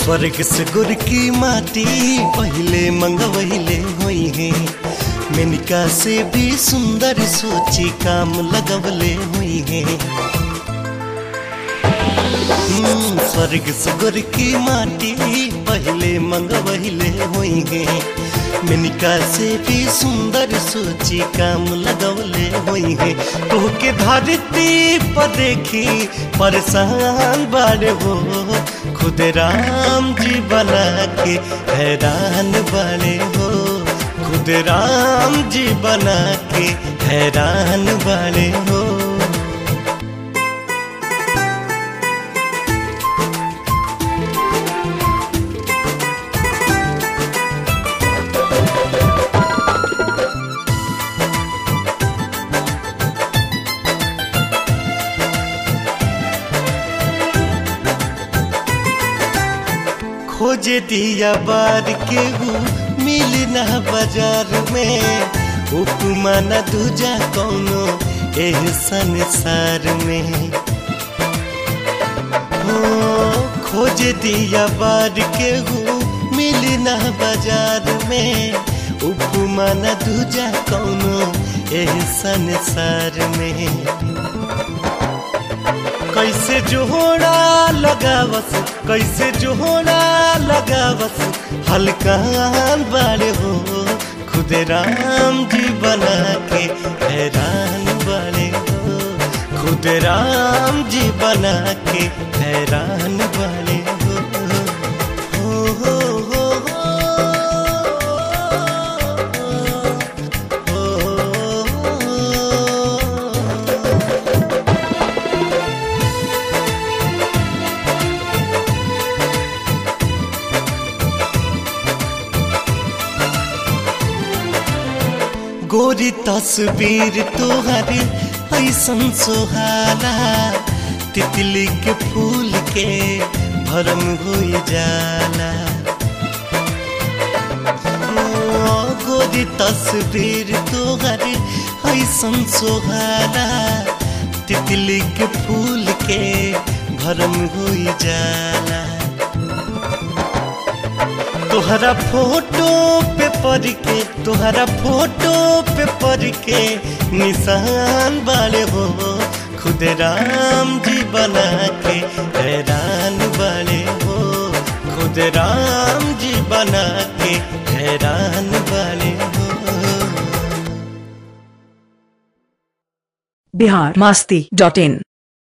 स्वर्ग से गुर की माटी पहले मंगवहिले हुई है मेनिका से भी सुंदर सोची काम लगवले हुई है हम्म, स्वर्ग से गुर की माटी पहले मंगवहिले हुई है मेनिका से भी सुंदर सोची काम लगवले हुई है तो के धरती पर देखी परेशान बाड़े हो खुद राम जी बना के हैरान बाड़े हो खुद राम जी बना के हैरान बाड़े हो खोज दिया बार के हूँ मिल ना बाजार में उपमा न दूजा कौनो एह संसार में हो खोज दिया बार के हूँ मिल ना बाजार में उपमा न दूजा कौनो एह संसार में कैसे जोड़ा लगावस कैसे जोड़ा लगावस हल्का बाड़े हो खुद राम जी बना के हैरान बाड़े हो खुद राम जी बना के हैरान बाड़े हो हो हो हो हो, हो, हो। गोरी तस्वीर तोहर ऐसन सोहाला तितली के फूल के भरम हो जाला ओ, गोरी तस्वीर तोहर ऐसन सोहाला तितली के फूल के भरम हो जाला तोहरा फोटो पे पढ़ के तोहरा फोटो पे पढ़ के निशान बाड़े हो खुद राम जी बना के हैरान बाड़े हो खुद राम जी बना के हैरान बाड़े हो बिहार मास्ती डॉट इन